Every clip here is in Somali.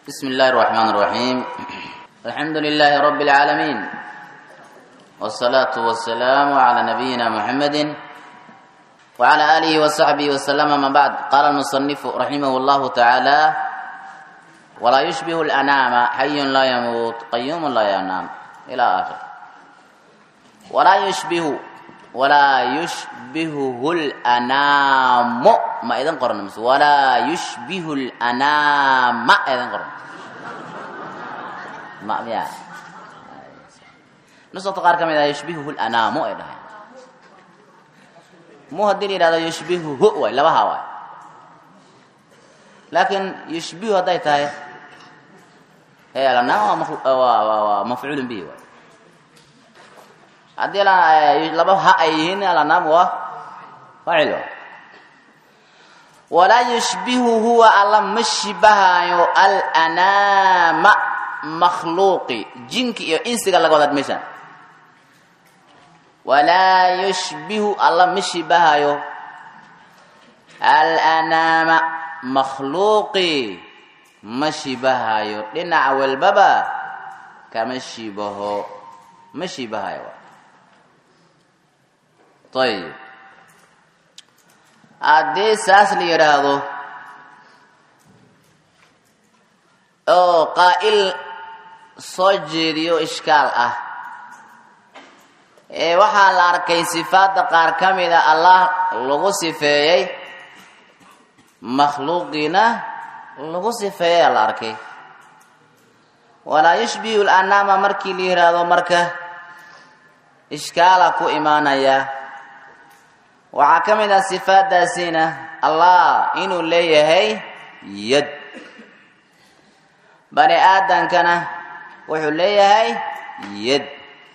بسم الله الرحمن الرحيم الحمد لله رب العالمين والصلاة والسلام على نبينا محمد وعلى آله وصحبه وسلم ما بعد قال المصنف رحمه الله تعالى ولا يشبه الأنام حي لا يموت قيوم لا ينام إلى آخر ولا يشبه ولا يشبهه الأنام ما إذن قرن مس ولا يشبه الأنام ما إذن قرن ما يا نص تقار كم إذا يشبهه الأنام إذا مو هدي إذا يشبهه هو لا بها لكن يشبه هذا تاي هي الأنام مفعول به واي haddii laba ha ay yihiin alanaam waa faacil walaa yushbihu huwa alla ma shibahaayo alanaama makhluuqi jinki iyo insiga laga wadaad meeshaan walaa yushbihu alla ma shibahaayo alanaama makhluuqi ma shibahaayo dhinac walbaba kama shibaho ma shibahayo ayib haddii saas la yidhaahdo oo qaa'il soo jeediyo ishkaal ah ee waxaa la arkay sifaadda qaar ka mida allah lagu sifeeyey makhluuqiina lagu sifeeyey la arkay walaa yushbihu lanaama markii la yidhaahdo marka ishkaala ku imaanaya waxaa ka mid ah sifaadaasiina allah inuu leeyahay yad bani aadankana wuxuu leeyahay yad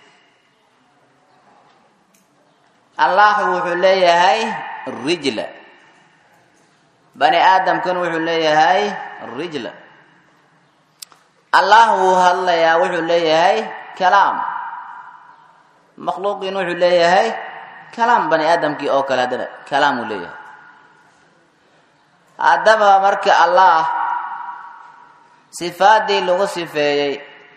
allah wuxuu leeyahay rijla bani aadamkana wuxuu leeyahay rijla allah wuu hadlayaa wuxuu leeyahay kalaam makhluuqiin wuxuu leeyahay kalaam bani aadamkii oo kale haddana kalaam uu leeyahay haddaba marka allah sifaadii lagu sifeeyey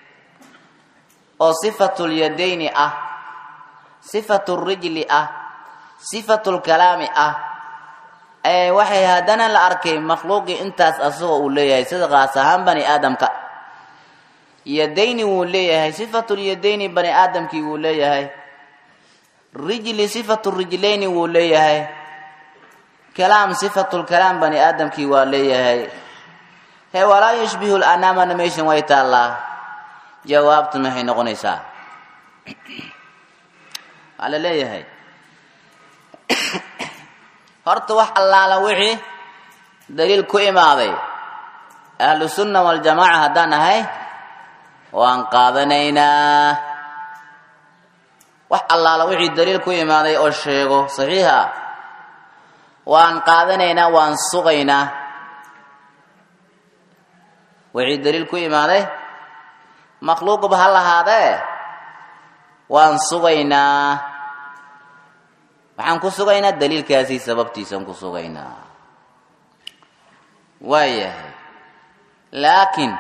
oo sifatulyadayni ah sifatulrijli ah sifatulkalaami ah ee waxay haddana la arkay makhluuqii intaas asagoo uu leeyahay sida qaas ahaan bani aadamka yadayni wuu leeyahay sifatulyadayni bani aadamkii wuu leeyahay rijli sifatu rijlayni wuu leeyahay kalaam sifatulkalaam bani aadamkii waa leeyahay he walaa yushbihu lanaamana meeshan way taallaa jawaabtu maxay noqonaysaa waa la leeyahay horta wax allaala wixii daliil ku imaaday ahlu sunna waljamaaca haddaan ahay waan qaadanaynaa wax allaala wixii daliil ku imaaday oo sheego saxiixa waan qaadanaynaa waan sugaynaa wixii daliil ku imaaday makhluuqba ha lahaadee waan sugaynaa waxaan ku sugaynaa daliilkaasi sababtiisaan ku sugaynaa waayahay laakiin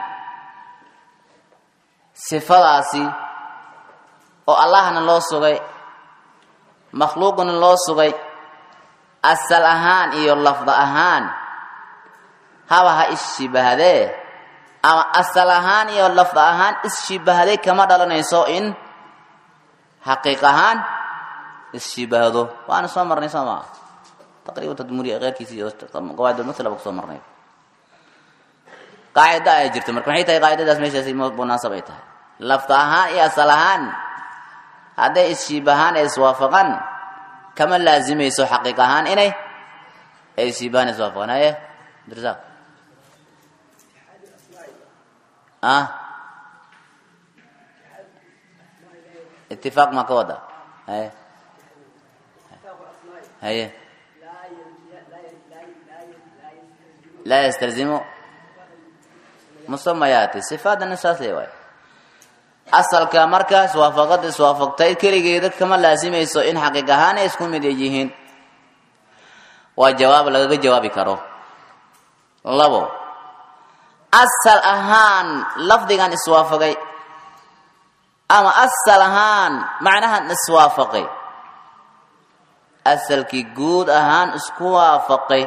sifadaasi oo allahna loo sugay makhluuqna loo sugay asal ahaan iyo lafda ahaan haba ha isshibahdee ama asal ahaan iyo lafda ahaan isshibahdee kama dhalanayso in xaqiiq ahaan isshibaahdo waana soo marnay soo maa taqriiban tadmuriya keyrkiisi iyo qawaidulmatlaba kusoo marnay qaacida ay jirta marka maxay tahay qaacidadaas meeshaasi munaasab ay tahay lafta ahaan iyo asal ahaan hadday isshiibahaan ee iswaafaqaan kama laazimayso xaqiiq ahaan inay ay ishiibahaan ee iswaafaqaan haye abdirasaaq ah itifaaq ma ka wada haye haye laa yastalzimu musamayaati sifaadana saasay waay asalka marka iswaafaqada iswaafaqtay keligeeda kama laasimayso in xaqiiq ahaan ay isku mid yihiin waa jawaab lagaga jawaabi karo labo asal ahaan lafdigan iswaafaqay ama asal ahaan macnahan iswaafaqay asalkii guud ahaan isku waafaqay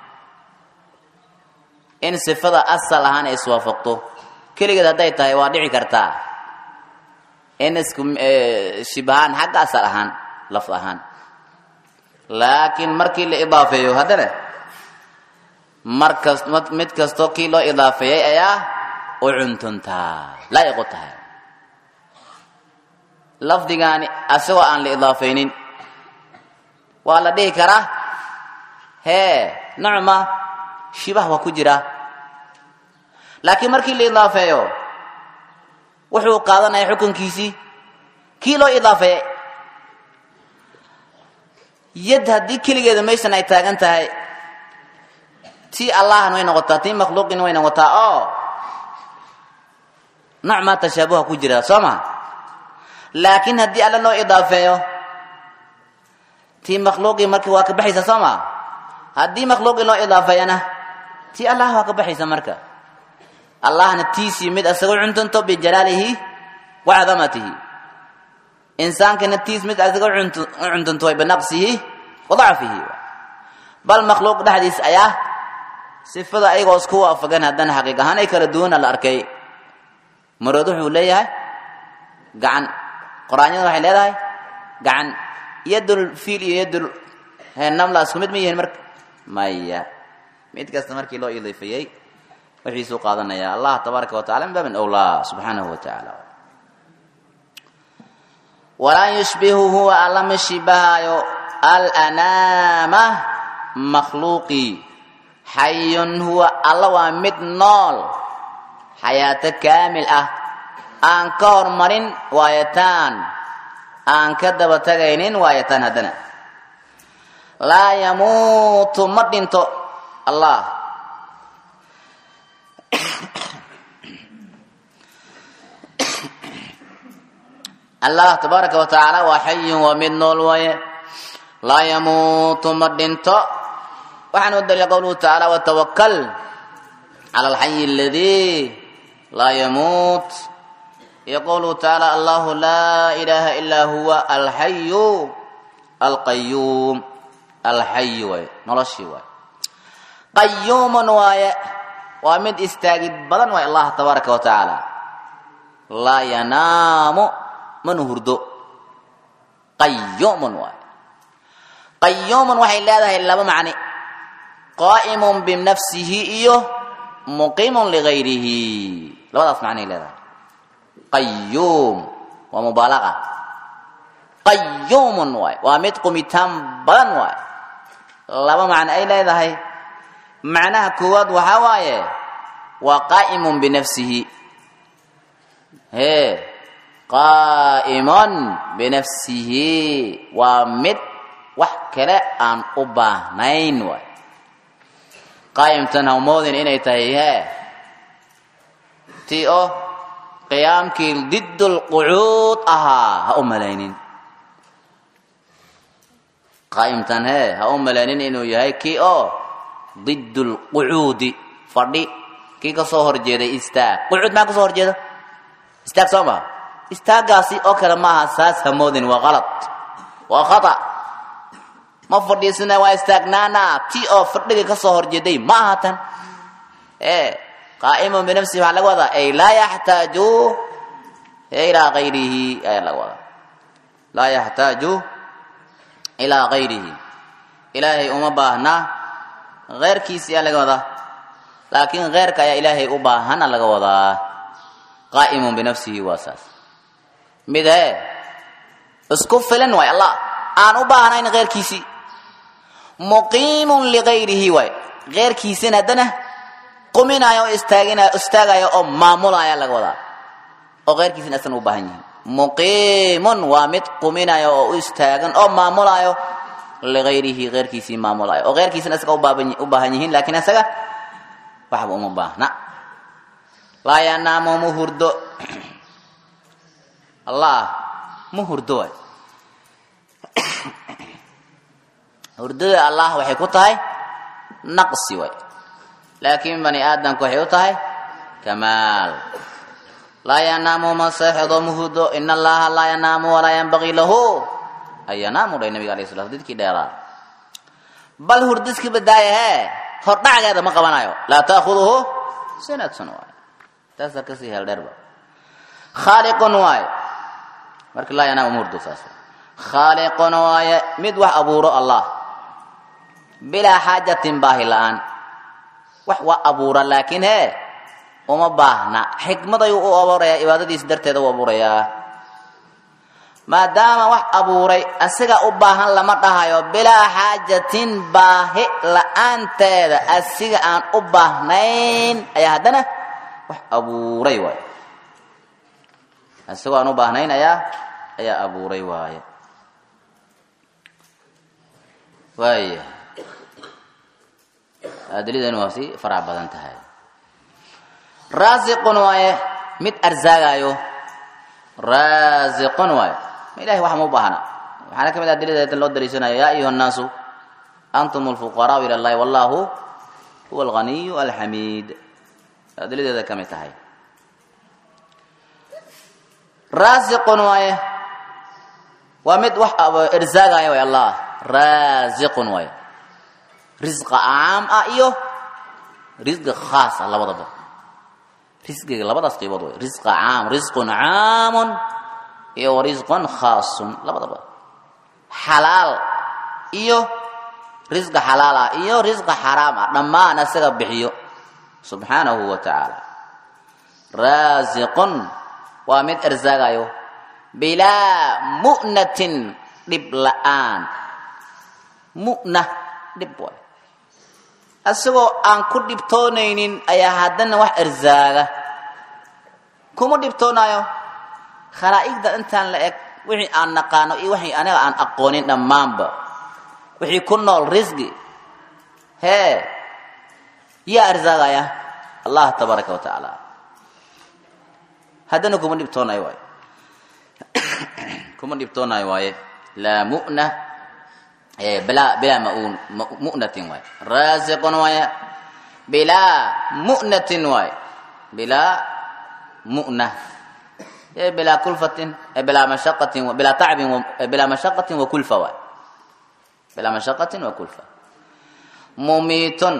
in sifada asal ahaan ay iswaafaqto keligeed hadday tahay waa dhici kartaa in isku shibahaan xagga asal ahaan lafd ahaan laakiin markii la idaafeeyo haddana markas mid kastoo kii loo idaafeeyey ayaa u cuntuntaa laa'iqu tahay lafdigaani asagoo aan la idaafaynin waa la dhihi karaa hee nocma shibah waa ku jira laakiin markii la idaafeeyo wuxuu qaadanaya xukunkiisii kii loo idaafeeyey yad haddii keligeeda meeshan ay taagan tahay tii allahan way noqotaa tii makhluuqin way noqotaa oo nooc maa tashaabuha ku jira soo ma laakiin haddii alla loo idaafeeyo tii makhluuqii marka waa ka baxaysa soo ma haddii makhluuqii loo idaafeeyana tii allah waa ka baxaysa marka allahna tiisii mid asagoo cuntunto bijalaalihi wa cadamatihi insaankana tiis mid asagoo cuntunto binaqsihi wa dacfihi bal makhluuq dhexdiis ayaa sifada ayagoo isku waafagan haddana xaqiiq ahaan ay kala duwana la arkay marood wuxuu leeyahay gacan qoraanyada waxay leedahay gacan yadul fiil iyo yadul namla isku mid ma yihiin marka maya mid kasta markii loo idaafeeyey wixiisuu qaadanaya allah tabaaraka wa tacala min baabin awlaa subxaanahu wa tacaala walaa yushbihu huwa alla ma shibahaayo alanaama makhluuqii xayun huwa alla waa mid nool xayaato kaamil ah aan ka hormarin waayataan aan ka daba tagaynin waayataan haddana laa yamuutu ma dhinto allah allah tabaaraka wa tacaala waa xayun waa mid nool waaye laa yamuutu ma dhinto waxaan u daliila qowluhu tacaala watawakal cala alxayi aladii laa yamuut iyo qowluhu tacaala allahu laa ilaaha ilaa huwa alxayu alqayuum alxayu waaye noloshii waaye qayuumun waaye waa mid istaagid badan waaye allah tabaaraka wa tacaala laa yanaamu mana hurdo qayuumun waaye qayuumun waxay leedahay laba macni qaa'imun binafsihi iyo muqiimun ligayrihi labadaas macnay leedahay qayuum waa mubaalaqa qayuumun waay waa mid qumitaan badan waay laba macno ay leedahay macnaha koowaad waxaa waaye waa qaa'imun binafsihi hee qaa'imun binafsihi waa mid wax kale aan u baahnayn waay qaa'imtan hawmoodin inay tahay hee tii oo qiyaamkii diddulqucuud ahaa ha u malaynin qaa'imtan hee ha u malaynin inuu yahay kii oo diddulqucuudi fadhi kii ka soo horjeeday istaag qucuud maxaa kasoo horjeeda istaag soo maa istaaggaasi oo kale maaha saas hamoodin waa qalad waa khata ma fadhiisina waa istaagnaana ti oo fadhiga ka soo horjeeday ma aha tan ee qaa'imun binafsihi waxaa laga wadaa ay laa yaxtaaju ilaa gayrihi ayaa laga wadaa laa yaxtaaju ilaa gayrihi ilaahay uma baahna keyrkiisi ayaa laga wadaa laakiin keyrka ayaa ilaahay u baahana laga wadaa qaa'imun binafsihi waa saas mid hee isku filan waay allah aan u baahnayn keyrkiisii muqiimun ligayrihi waay keyrkiisina haddana quminaya oo istaagina istaagaya oo maamulaya laga wadaa oo keyrkiisina asana u baahan yihiin muqiimun waa mid quminaya oo u istaagan oo maamulayo ligayrihi keyrkiisii maamulayo oo keyrkiisina isaga u baahan yihiin laakiin isaga waxba uma baahna laa yanaamu mu hurdo allah mu hurdo waay hurdada allah waxay ku tahay naqsi way laakiin bani aadamku waxay u tahay kamaal laa yanaamu ma seexdo muhudo in allaha laa yanaamu walaa yanbagii lahu an yanaamu dhay nabiga alayh sala didkii dheeraa bal hurdiski badaaya hee hordhacgeeda ma qabanayo laa taakuduhu sinatun waay taasaa kasii heel dheerba khaaliqun waaye marka laa yanaamu ma hurdo saas khaaliqun waaye mid wax abuuro allah bilaa xaajatin baahi la-aan wax waa abuura laakiin hee uma baahna xikmad ayuu u abuurayaa cibaadadiisa darteeda u abuurayaa maadaama wax abuuray asiga u baahan lama dhahayo bilaa xaajatin baahi la-aanteeda asiga aan u baahnayn ayaa haddana wax abuuray waaye asigoo aan u baahnayn ayaa ayaa abuuray waaye waaya adilidani waa si farac badan tahay raasiqun waaye mid arsaagayo raasiqun waaye ma ilahay wax ma u baahna waxaana ka mid ah adilada loo daliishanayo yaa ayuha nnaasu antum lfuqaraau ila llahi wallahu huwa alghaniyu alxamiid adiladeeda ka mid tahay raasiqun waaye waa mid wax irsaagaya way allah raasiqun waaye risqa caam ah iyo risqi khaas ah labadaba risqiga labadaas qaybood way risqa caam risqun caamun iyo wa risqun khaasun labadaba xalaal iyo risqa xalaal ah iyo risqa xaraam ah dhammaan asaga bixiyo subxaanahu wa tacaala raasiqun waa mid ersaagayo bilaa mu'natin dhib la-aan mu'na dhib waay asagoo aan ku dhibtoonaynin ayaa haddana wax ersaaga kuma dhibtoonaayo khalaa'iqda intaan la eg wixii aan naqaano iyo wixii aniga aan aqoonin dhammaanba wixii ku nool risqi hee yaa ersaagaya allah tabaaraka wa tacaala haddana kuma dhibtoonayo waaye kuma dhibtoonayo waaye laa mu'na bilaa bilaa maun mu'natin waaye raasiqun waaye bilaa mu'natin waaye bilaa mu'na bilaa kulfatin bilaa mashaqatin bilaa tacbin bilaa mashaqatin wa kulfa waaye bilaa mashaqatin wa kulfa mumiitun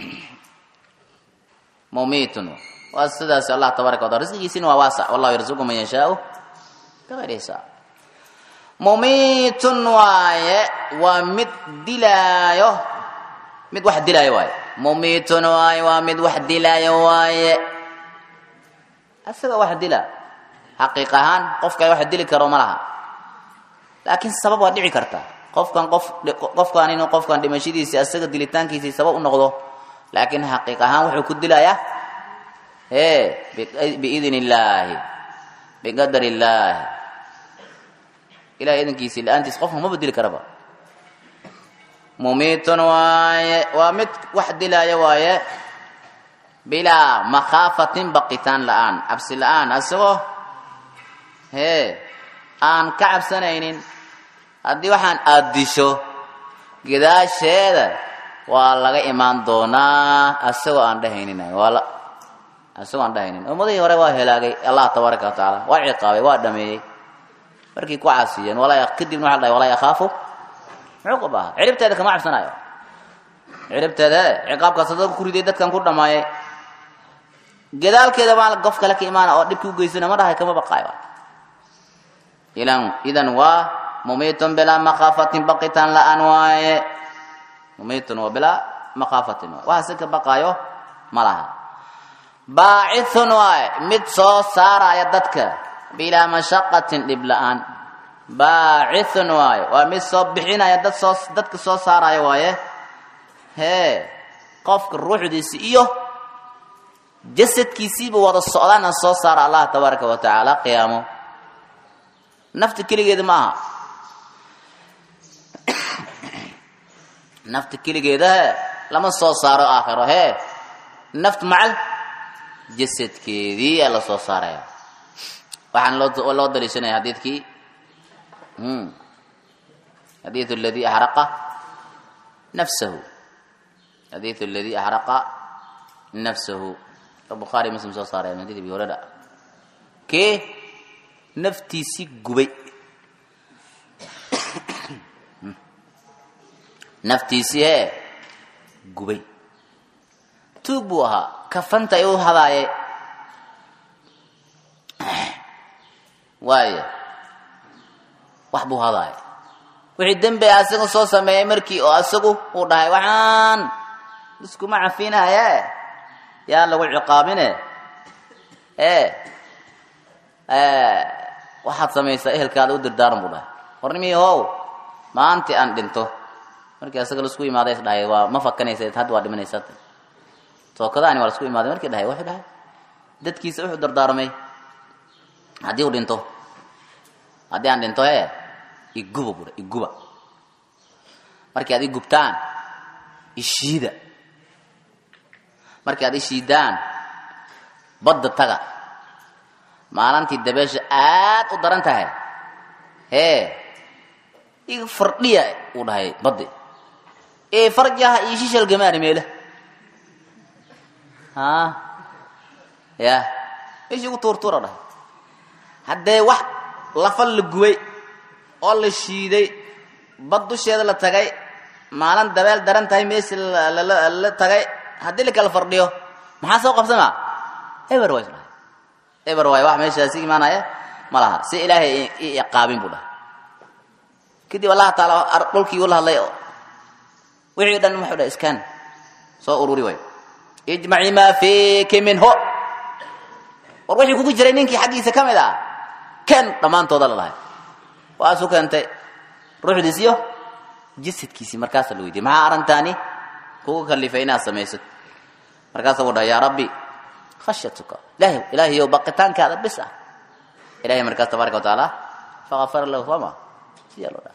mumiitun waa sidaas allah tabaaraka wataala risqigiisina waa waasac wallahu yarzuqu man yashaau bigayri hisaab mumiitun waaye waa mid dilaayo mid wax dilaayo waaye mumiitun waaye waa mid wax dilaayo waaye asaga wax dila xaqiiq ahaan qofka wax dili karo ma laha laakiin sabab waa dhici karta qofkan qof qofkan inuu qofkan dhimashadiisii asaga dilitaankiisii sabab u noqdo laakiin xaqiiq ahaan wuxuu ku dilayaa e biidn illaahi biqadar illaahi ilahay idankiisii la-aantiis qofka ma bedeli karaba mumiitun waaye waa mid wax dilaayo waaye bilaa makhaafatin baqitaan la-aan cabsi la-aan asagoo hee aan ka cabsanaynin haddii waxaan aada disho gadaasheeda waa laga imaan doonaa asagoo aan dhehaynin waa asagoo aan dhehaynin ummadihii hore waa helaagay allah tabaaraka wa tacaala waa ciqaabay waa dhameeyey markay ku caasiyeen walaa kadibna waxa la dhahay walaa yakhaafu cuquba aha ciribteeda kama cabsanayo ciribteeda ciqaabkaas dadka ku riday dadkan ku dhamaayay gadaalkeeda baa qof kale ka imaana oo dhibkii u geysana ma dhahay kama baqaayo ilan idan waa mumiitun bilaa makhaafatin baqitaan la-aan waaye mumiitun waa bilaa makhaafatin waaye waxa si ka baqaayo ma laha baacithun waaye mid soo saaraya dadka bilaa mashaqatin dhib la-aan baacithun waaye waa mid soo bixinaya dad soo dadka soo saaraya waaye hee qofka ruuxdiisi iyo jasadkiisiiba wada socdaana soo saara allah tabaaraka wa tacaala qiyaamo nafta keligeeda ma aha nafta keligeeda he lama soo saaro aakhiro hee naft macal jasadkeedii aa la soo saaraya waxaan loo loo daliishanaya xadiidkii xadiidu aladi axraqa nafsahu xadiidu aladi axraqa nafsahu ka bukhaari muslim soo saareen hadii abi hurayra kee naftiisii gubay naftiisii hee gubay tuug buu ahaa kafanta ay u hadaaye waayo wax buu hadaaya wixii dembi asagu soo sameeyey markii oo asagu uu dhahay waxaan iskuma cafinaye yaa lagu ciqaabine e waxaad samaysaa ehelkaada u dirdaaran buu dhahay warnimii how maantii aan dhinto markii asaga laisku imaaday is dhahay waa ma fakanaysa hadda waa dhimanaysaa tookadaani waa laisku imaaday markii dhahay wuxuu dhahay dadkiisa wuxuu dardaarmay haddii uu dhinto haddii aan dhinto he iguba buha iguba markii aad i gubtaan ishiida markii aad ishiidaan badda taga maalintii dabeesha aad u daran tahay hee iga fardhiya uu dhahay baddi ee farjaha iyo shishalgamaani meela ha ya meeshii ugu tuurtuura dhahay haddee wax lafa la gubay oo la shiiday bad dusheeda la tagay maalin dabeel daran tahay meeshii la tagay haddii la kala fardhiyo maxaa soo qabsama eber way dhahay eber waay wax meeshaasi imaanaya ma laha si ilaahay i iqaabin buu dhahay kadib allaha taala dhulkii ula hadlay wixii dhan muxuu dhahay iskaan soo ururi way ijmaci maa fiiki minhu war wixii kugu jiray ninkii xaggiisa ka mid ah ken dhammaantooda la lahay waasu keentay ruuxdiisiyo jasadkiisii markaasa la weydiiyey maxaa arrintaani kugu kalifay inaad samayso markaasa wuu dhahay yaa rabbi khashyatuka ilahay ilaahayow baqitaankaada bis ah ilahay markaas tabaaraka wa tacaala faqafara lahu soma siyaa loo dhahay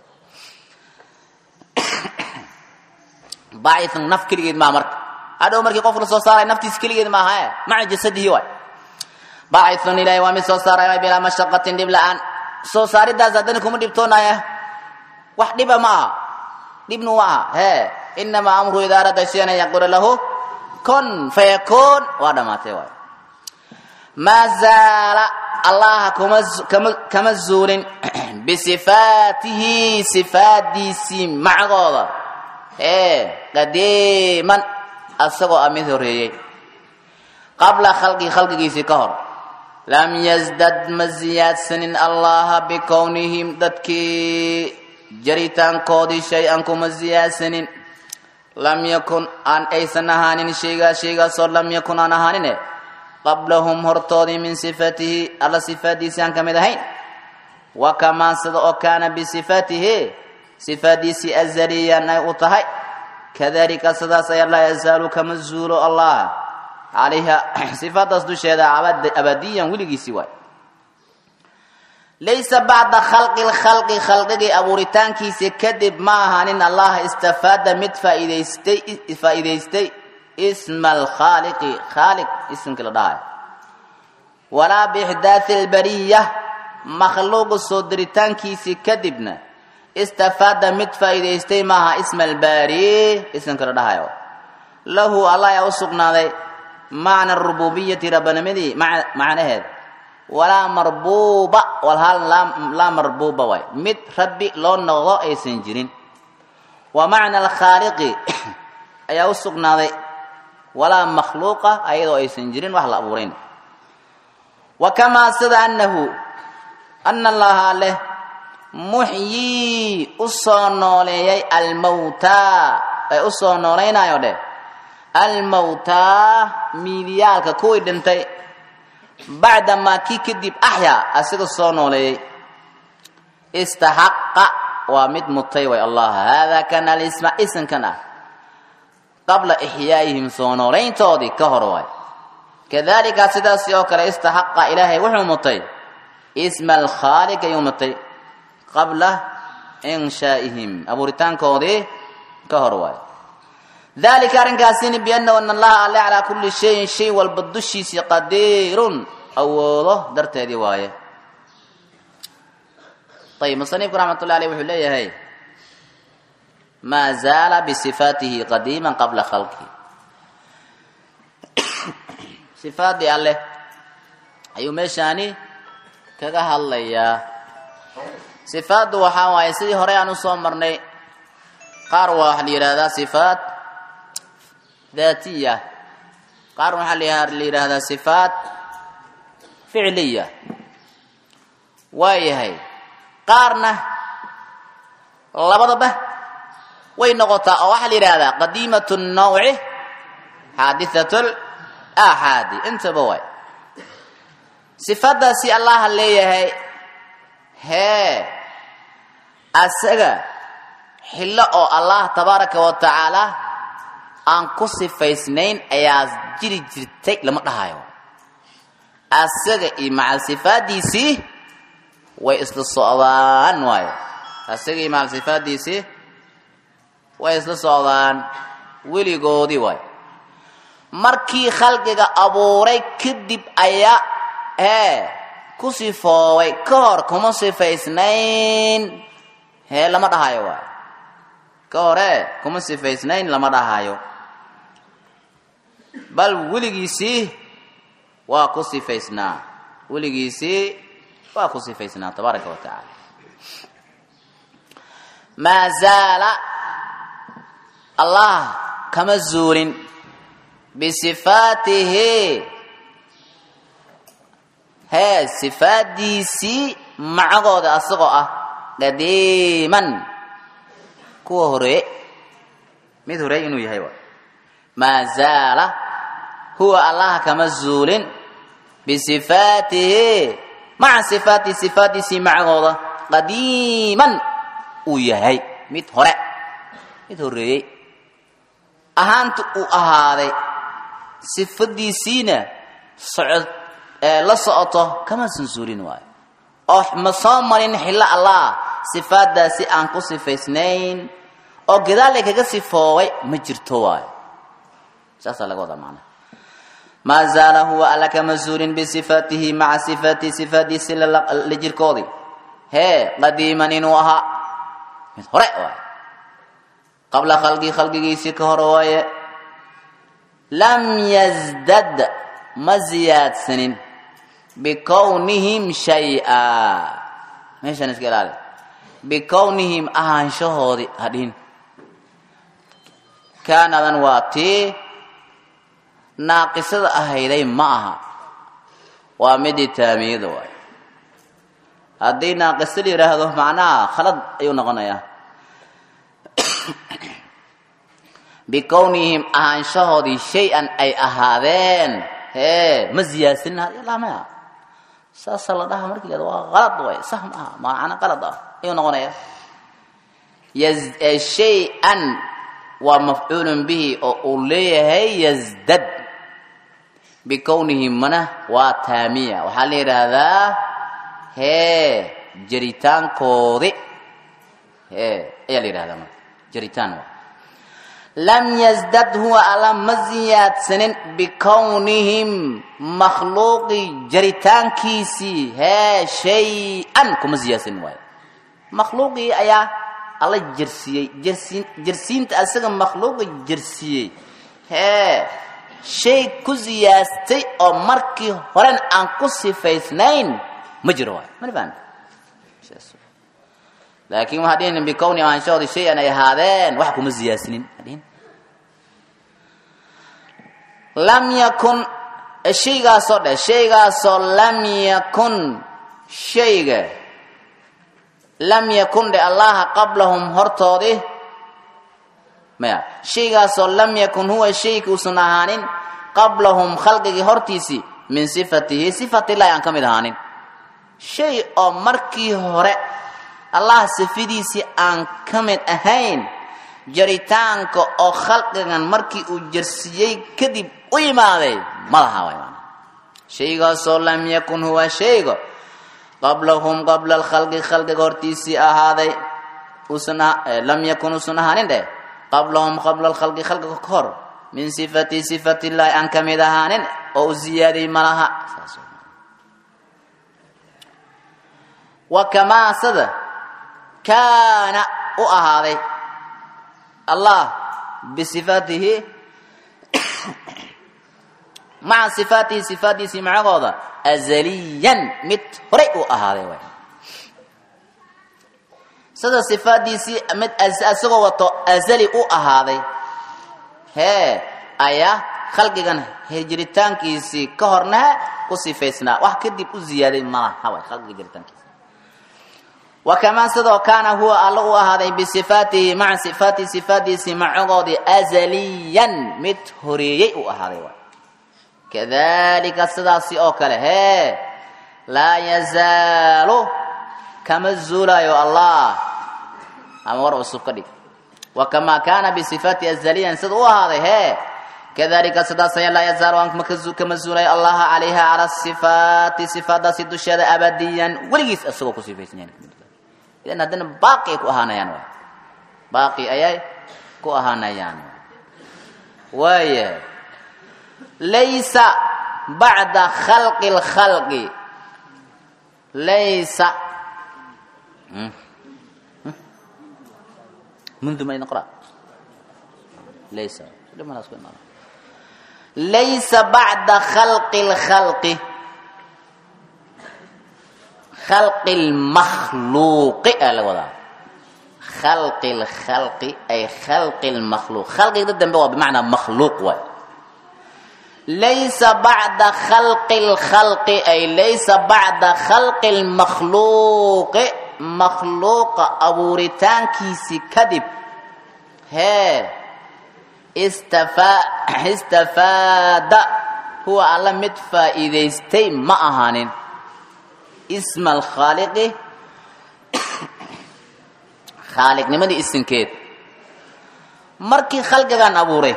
baaithun naf keligeed maa marka hadhow markii qof la soo saaray naftiis keligeed maaha e maca jasadihi waay baaithun ilahay waa mid soo saaray bilaa mashaqatin dhib la-aan soo saaridaas haddana kuma dhibtoonaya wax dhiba ma aha dhibnu ma aha hee inamaa amru idaa arada shayan an yaqula lahu kun fayakuun waa dhamaatay waay maa zaala allaha kuma kama kama zuulin bisifaatihi sifaadiisii macgooda ee qadiiman asagoo a mid horeeyey qabla khalqi khalqigiisii ka hor lam yasdad ma ziyaadsanin allaha bikownihim dadkii jaritaankoodii shay-an kuma ziyaadsanin lam yakun aan aysan ahaanin shaygaa shaygaasoo lam yakun aan ahaanine qablahum hortoodii min sifatihi alla sifaadiisii aan ka mid ahayn wa kamaa sida oo kaana bisifatihi sifaadiisii azaliyan ay u tahay kadalika sidaas ayaa laa yazaalu kama zuulo allah calayha sifaadaas dusheeda abadiyan weligiisii waay laysa bacda khalqi lkhalqi khalqigii abuuritaankiisa kadib ma ahaanin allah istafaada mid faaidaystay faa'iidaystay isma alkhaaliqi khaaliq isimkii la dhahayo walaa biixdaathi albariya makhluuqa soo diritaankiisii kadibna istafaada mid faa'iidaystay maaha isma albaari isimka la dhahayo lahu allah ayaa u sugnaaday macna rububiyati rabbanimadii macnaheed walaa marbuuba walhal laa marbuuba waay mid rabbi loo noqdo aysan jirin wa macna alkhaaliqi ayaa u sugnaaday walaa makhluuqa ayadoo aysan jirin wax la abuurayn wa kamaa sida annahu ana allaha leh muxyii u soo nooleeyay almawtaa ee u soo noolaynayo dheh almawtaa miidiyaalka kuwii dhintay bacdamaa kii kadib axyaa asiga soo nooleeyey istaxaqa waa mid mutay way allah haadaa kana alisma isimkan ah qabla ixyaa'ihim soo noolayntoodii ka hor waay kadalika sidaasi oo kale istaxaqa ilaahay wuxuu mutay isma alkhaaliq ayuu mutay qabla inshaa'ihim abuuritaankoodii ka hor waay dalika arrinkaasini biannahu ana allaha alle calaa kulli shayin shay walba dushiisii qadiirun awoodo darteedii waaye ayib musanifku raxmatullahi aleyh wuxuu leeyahay maa zaala bisifaatihi qadiima qabla khalqihi sifaaddii alleh ayuu meeshaani kaga hadlayaa sifaaddu waxaa waaye sidii hore aan usoo marnay qaar waa waxaa la yidhahdaa sifaat daatiya qaar waxaa la yidhaahdaa sifaat ficliya waayahay qaarna labadaba way noqotaa oo waxaa la yidhahdaa qadiimat nawci xaadithat aaxaadi intaba waay sifaadaasi allaha leeyahay hee asaga xillo oo allah tabaaraka wa tacaala aan ku sifaysnayn ayaa jiri jirtay lama dhahayo asaga iyo macal sifaadiisii way isla socdaan waayo asaga iyo macal sifaadiisii way isla socdaan weligoodii waayo markii khalqiga abuuray kadib ayaa hee ku sifoobay ka hor kuma sifaysnayn hee lama dhahayo waay ka hore kuma sifaysnayn lama dhahayo bal weligiisii waa ku sifaysnaa weligiisii waa ku sifaysnaa tabaaraka wa tacaala maa zaala allah kama zuulin bisifaatihi hee sifaadiisii macagooda asagoo ah qadiiman kuwa horeeye mid horeey inuu yahay waay maa zaala huwa allaha kama zuulin bisifaatihi maca sifaatihi sifaadiisii macagooda qadiiman uu yahay mid hore mid horeeyey ahaanta uu ahaaday sifadiisiina socod la socoto kama sansuulin waayo oo ma soo marin xillo allah sifaadaasi aan ku sifaysnayn oo gadaalay kaga sifoobay ma jirto waayo saasaa laga wadaa macnaha maa zaala huwa alla kama suulin bisifaatihi maca sifaatihi sifaadiisi la jirkoodii hee qadiiman inuu ahaa mid hore waayo qabla khalqii khalqigiisii ka hore waaye lam yazdad ma ziyaadsanin bikownihim shay-a meeshaan iska ilaali bikownihim ahaanshahoodii hadhin kaanadan waa tii naaqisada ahayday ma aha waa midii taamiyada waay haddii naaqisa la yidhaahdo macnaha khalad ayuu noqonayaa bikownihim ahaanshahoodii shay-an ay ahaadeen hee ma ziyaadsanin hadlamaya saasa la dhaha markii la waa qalad way sax ma aha macna qalad ah ayuu noqonaya shay-an waa mafcuulun bihi oo uu leeyahay yazdad bikownihi mana waa taamiya waxaa la yidhaahdaa hee jaritaankoodi hee ayaa la yidhahdaa marka jaritaan waa lam yazdad huwa alla ma ziyaadsanin bikownihim makhluuqi jaritaankiisii hee shay-an kuma ziyaadsanin waayo makhluuqii ayaa alla jersiiyey jersiin jersiinta asaga makhluuqa jersiiyey hee shay ku ziyaastay oo markii horen aan ku sifaysnayn ma jiro waayo mana fahmi laakiin waxaa dhihin bikowni ahaanshahoodii shay an ay ahaadeen wax kuma ziyaasinin adhihin lam yakun shaygaasoo dheh shaygaasoo lam yakun shayga lam yakun dhe allaha qablahum hortoodii maya shaygaasoo lam yakun huwa shayki uusan ahaanin qablahum khalqigii hortiisii min sifatihi sifatillahi aan ka mid ahaanin shay oo markii hore allah sifadiisii aan ka mid ahayn jaritaanka oo khalqigan markii uu jarsiiyey kadib u yimaaday ma laha way maana shaygaasoo lam yakun huwa shayga qablahum qabla alkhalqi khalqiga hortiisii ahaaday uusan lam yakun uusan ahaanin dheh qablahum qabla alkhalqi khalqiga ka hor min sifati sifatillahi aan ka mid ahaanin oo u ziyaaday ma laha wa kamaasada kaana u ahaaday allah bisifaatihi maca sifaatihi sifaatdiisii macagooda azaliyan mid horay uu ahaaday waay sida sifaaddiisii mid isagoo wato azali u ahaaday hee ayaa khalqigan jiritaankiisii ka horna ku sifaysnaa wax kadib u ziyaaday malaha way khalqiga jiritaankiisa wakamaa sidoo kaana huwa alla u ahaaday bisifaatihi maca sifaatihi sifaatdiisii macagoodii azaliyan mid horeeyey u ahaaday waay kadalika sidaasi oo kale hee laa yazaalu kama zuulayo allah ama war cusub ka dhig wakamaa kaana bisifaati azaliyan sida u ahaaday hee kadalika sidaas aya laa yazaalu aan kama zuulayo allaha calayha cala sifaati sifaadaasi dusheeda abadiyan weligiis isagoo ku sifaysan yahay idan haddana baaqi ay ku ahaanayaan waay baaqi ayay ku ahaanayaan waaya laysa bacda khalqi lkhalqi laysa منذ ما نقرأ ليس لما نسكن ليس بعد خلق الخلق خلق المخلوق الوضع خلق الخلق أي خلق المخلوق خلق ضد بمعنى مخلوق واي ليس بعد خلق الخلق أي ليس بعد خلق المخلوق makhluuqa abuuritaankiisii kadib hee istafaada huwa alla mid faa'iidaystay ma ahaanin isma alkhaaliqi khaaliqnimadii isinkeed markii khalqigan abuuray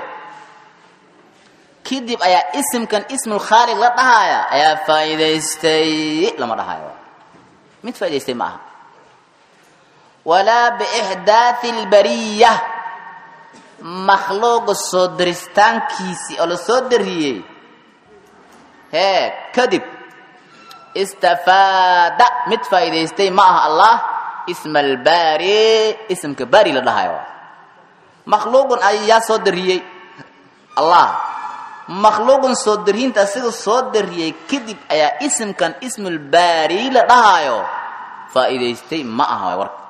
kadib ayaa isimkan ismulkhaaliq la dhahaaya ayaa faa'iidaystay lama dhahayo mid faa'idaystay ma aha walaa biixdaathi albariya makhluuqa soo daristaankiisii oo la soo dariyey hee kadib istafaada mid faa'iidaystay ma aha allah isma albaari ismka baari la dhahayo makhluuqun ayaa soo dariyey allah makhluuqun soo dariyinta asiga soo dariyey kadib ayaa isimkan ismulbaari la dhahayo faa'iidaystay ma aha waay warka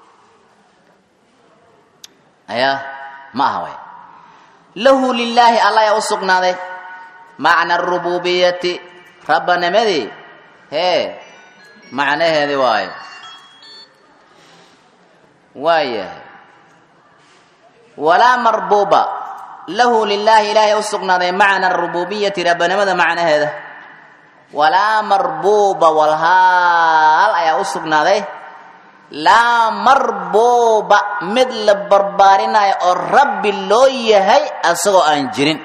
ayaa ma aha way lahu lilaahi alla ayaa u sugnaaday macna arububiyati rabbanimadii hee macnaheedi waayo waayahay walaa marbuuba lahu lilaahi ilaahay u sugnaaday macna arububiyati rabbanimada macnaheeda walaa marbuuba walhaal ayaa u sugnaaday laa marbuuba mid la barbaarinayo oo rabbi loo yahay asagoo aan jirin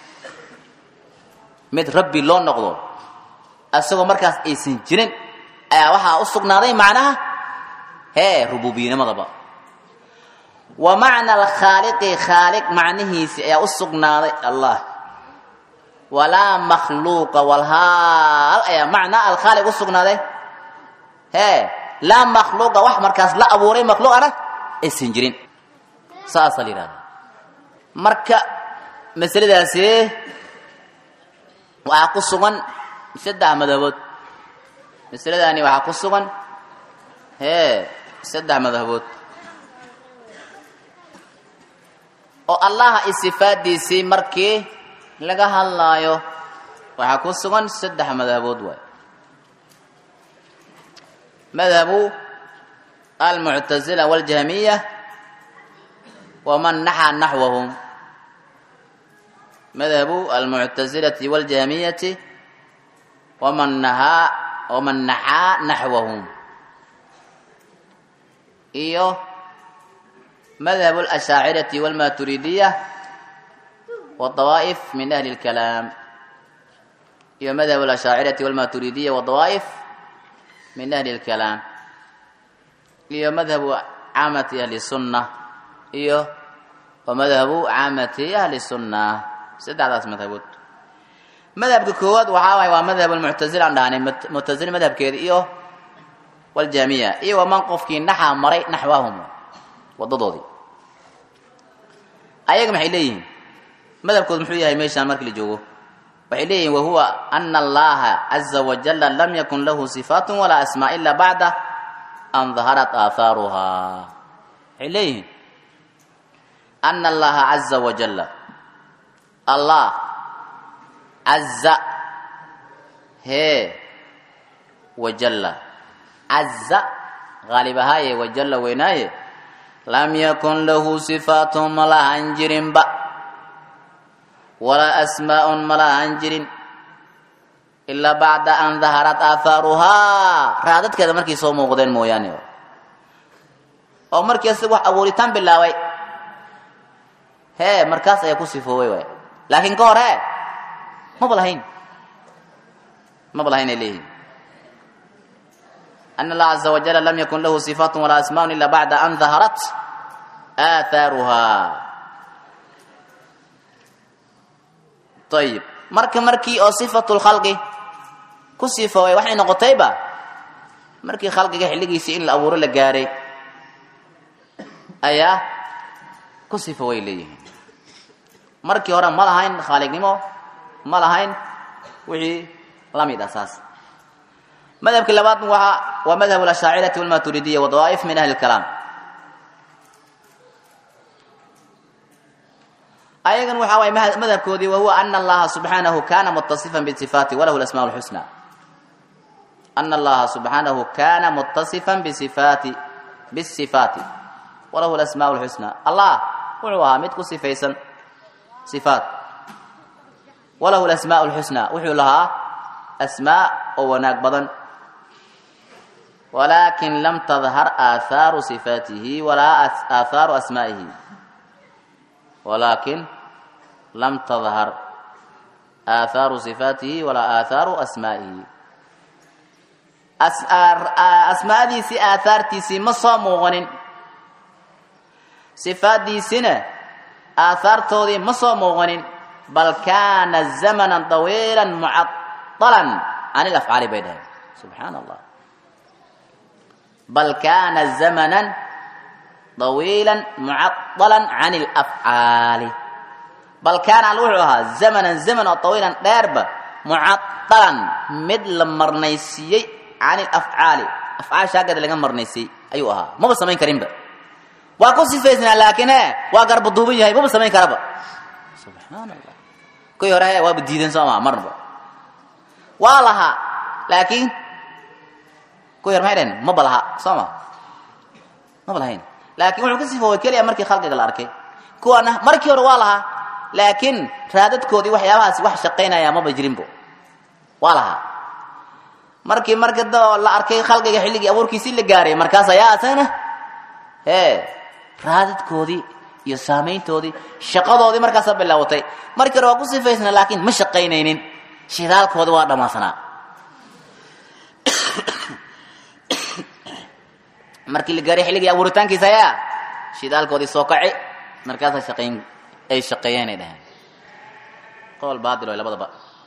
mid rabbi loo noqdo asagoo markaas aysan jirin ayaa waxaa u sugnaaday macnaha hee rububiyanimadaba wa macna alkhaaliqi khaaliq macnihiisi ayaa u sugnaaday allah walaa makhluuqa walhaal ayaa macnaa alkhaaliq u sugnaaday hee laa makhluuqa wax markaas la abuuray makhluuqana aysan jirin saasaa la yidhahda marka masaladaasi waxaa ku sugan saddex madhabood masaladaani waxaa ku sugan hee saddex madhabood oo allaha isifaadiisii markii laga hadlaayo waxaa ku sugan saddex madhabood waay madhabu almuctazila waاljahmiya waman naxaa naxwahum madhabu almuctazilati waاljahmiyati waman nahaa waman naxaa naxwahum iyo madhab اlashaacirati wاlmaturidiya wadawaa'if min ahli اlkalaam iyo madhab اlashaacirati wاlmaturidiya wadawaa'if min ahli اlkalaam iyo madhabu caamati ahli sunna iyo wa madhabu caamati ahli sunna saddexdaas madhabood madhabka koowaad waxaa waay waa madhab lmuctazila aan dhahnay muctazila madhabkeeda iyo waljamiya iyo waman qofkii naxaa maray naxwahum wadadoodii ayaga maxay leeyihiin madhabkood muxuu yahay meeshaan markii la joogo waxay leeyihin wahuwa ana allaha caza wajala lam yakun lahu sifaat walaa asmaa ila bacda an daharat aahaaruhaa waxay leeyihiin ana allaha caza wajala allah caza hee wajalla caza qaalib ahaaye wajalla weynaaye lam yakun lahu sifaatun ma lahan jirinba walaa asmaa'un ma lahan jirin ilaa bacda an daharat aahaaruhaa raadadkeeda markay soo muuqdeen mooyaane oo markii asi wax abuuritaan bilaabay hee markaas ayaa ku sifoobay waay laakiin ka hor he maba lahayn maba lahayn ay leeyihin أن الله عز وجل لم يكن له صفات ولا أسماء إلا بعد أن ظهرت آثارها طيب marka markii oo صفة الخلق ku sifoway waxay noqotayba markii khalqiga xilligiisii in la abuuro la gaaray ayaa ku sifoway leeyihiin markii hore ma lahayn khaaliqnimo ma lahayn wixii la mid ah saas madhabka labaad waa waa madhab اlashaacirati walmaturidiya wadawaa'if min ahli اlkalaam ayagan waxa waay madhabkoodii wahuwa ana allaha subxaanahu kana mutasifan bisifaati walahu lasmaa اlxusna ana allaha subxaanahu kana mutasifan bisifaati bisifaati walahu lasmaa اlxusna allah wuxuu ahaa mid ku sifaysan sifaat walahu lasmaa اlxusna wuxuu lahaa asmaa oo wanaag badan walakin lam tadhar aahaaru sifaatihi walaa aahaaru asmaa'ihi walakin lam tadhar aahaaru sifaatihi walaa aahaaru asmaa'ihi asmaadiisii aahaartiisii ma soo muuqanin sifaaddiisina aahaartoodii ma soo muuqanin bal kaana zamanan طawiila mucaطalan can ilafcaali bay dhaheen subxaana allah bal kaana zamanan طawiila mucaطala can اlafcaali bal kaana al wuxuu ahaa zamanan zaman oo طawiilan dheerba mucaطalan mid la marnaysiiyey can ilafcaali afcaasha aggeeda laga marnaysiiyey ayuu ahaa maba samayn karinba waa ku sifaysnaa laakiin e waa garbaduuban yahay maba samayn karaba subxaan allah kuwii hore he waaba diidan soo maa marnaba waa lahaa laakiin kuwii hore maxay dhaheen maba laha soo ma maba lahayn laakiin wuxuu ka sifoobay keliya markii khalqiga la arkay kuwana markii hore waa lahaa laakiin raadadkoodii waxyaabahaasi wax shaqaynaya maba jirinbo waa lahaa markii marka la arkay khalqiga xilligii abuurkiisii la gaaray markaas ayaa asagana hee raadadkoodii iyo saamayntoodii shaqadoodii markaasa bilaawatay markii hore waa ku sifaysnaa laakiin ma shaqaynaynin shidaalkoodii waa dhammaansanaa markii la gaaray xilligii abuuritaankiisa ayaa shidaalkoodii soo kaci markaasa shaqayn ay shaqeeyeen ay dhaheen qowl baatil way labadaba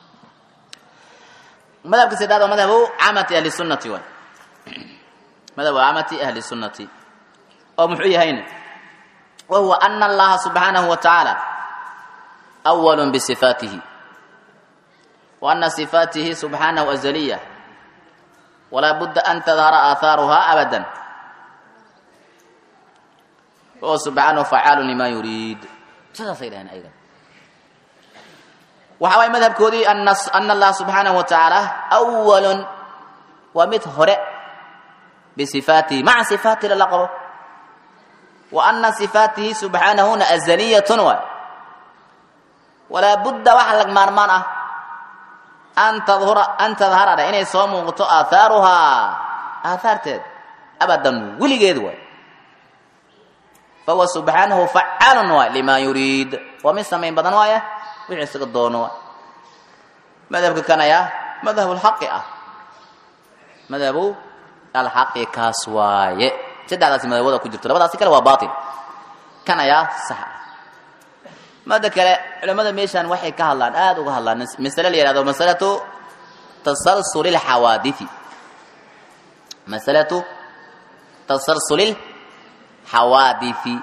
madhabka saddeaad waa madhabu camati ahli sunnati waay madhabu camati ahli sunnati oo muxuu yahayna wa huwa ana allaha subxaanahu wa tacaala awal bisifaatihi wa ana sifaatihi subxaanahu azaliya walaa budda an tadhara aahaaruhaa abadan oo subxaanahu facaalu lima yuriid sidaasay dhaheen ayaga waxa waay madhabkoodii ana allaha subxaanahu wa tacaala awalun waa mid hore bisifaatihi maca sifaatihi lala qabo wa ana sifaatihi subxaanahuna azaliyatun waay walaa budda waxa lag maarmaan ah an tadhura an tadharada inay soo muuqato aahaaruhaa aahaarteed abadan weligeed waay fahuwa subxaanahu facaalun waay lima yuriid waa mid samayn badan waaya wixii isaga doono waay madhabka kan ayaa madhabu lxaqi ah madhabu alxaqi kaas waaye saddexdaasi madhabada ku jirto labadaasi kale waa bail kan ayaa sax ah mada kale culimmada meeshaan waxay ka hadlaan aada uga hadlaan masale la yihahdo masalatu tasalsuli lxawaadiثi masalatu tasalsuli lxawaadiثi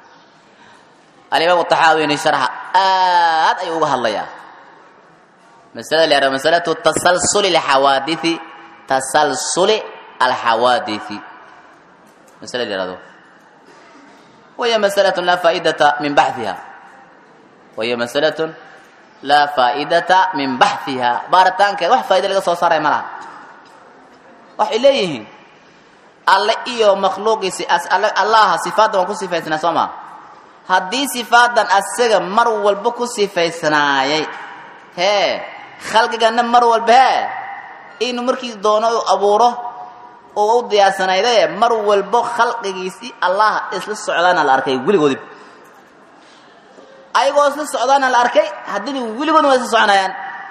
alimaam taxaawini sharxa aad ayuu uga hadlayaa masalada la yihahdo masalatu tasalsuli alxawaadithi tasalsuli alxawaadithi masala la yihahdo wahiya masalatun laa faa'idata min baxhiha wahiya masalatun laa faa'idata min baxhiha baaritaankeed wax faa'ida laga soo saaraya ma laha waxay leeyihiin alle iyo makhluuqiisi allaha sifaadan waan ku sifaysnaa soo maa haddii sifaadan asaga mar walba ku sifaysnaayay hee khalqigana mar walba hee inuu markii doono u abuuro oo u diyaarsanaydaye mar walbo khalqigiisii allaha isla socdaana la arkay weligoodib ayagoo isla socdaana la arkay haddina weligoodna waa isla soconayaan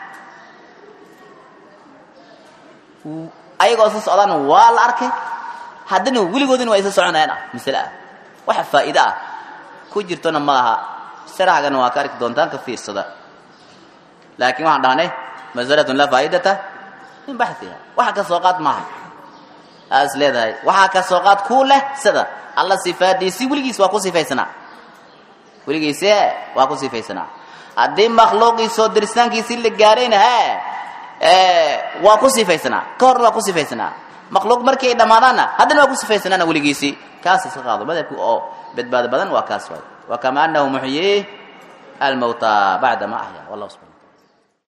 ayagoo isla socdaana waa la arkay haddana weligoodina waa isla soconayaan ah masale ah waxa faa'iide ah ku jirtona ma laha sharxagana waa ka arki doontaan ka fiirsada laakiin waxaan dhahnay masalatun laa faa'idata min baxiha waxa ka soo qaad maaha aas leedahay waxaa ka soo qaad kuu leh sida alla sifaadiisii weligiis waa ku sifaysanaa weligiisi he waa ku sifaysanaa haddii makhluuqii soo diritaankiisii la gaarayna he waa ku sifaysanaa ka horna waa ku sifaysanaa makhluuq markii ay dhammaadaanna haddana waa ku sifaysanaana weligiisii kaas iska qaado madhabki oo badbaado badan waa kaas waay wa kama anahu muxyii almawta bacda ma axya wallahu subxana